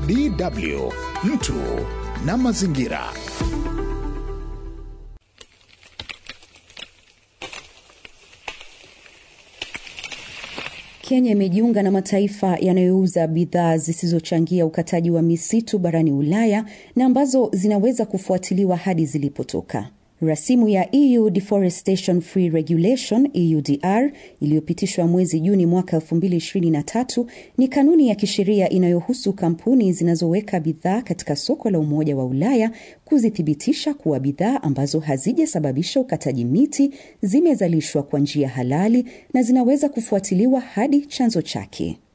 DW mtu na mazingira. Kenya imejiunga na mataifa yanayouza bidhaa zisizochangia ukataji wa misitu barani Ulaya na ambazo zinaweza kufuatiliwa hadi zilipotoka. Rasimu ya EU Deforestation Free Regulation EUDR iliyopitishwa mwezi Juni mwaka 2023 ni kanuni ya kisheria inayohusu kampuni zinazoweka bidhaa katika soko la Umoja wa Ulaya kuzithibitisha kuwa bidhaa ambazo hazijasababisha ukataji miti zimezalishwa kwa njia halali na zinaweza kufuatiliwa hadi chanzo chake.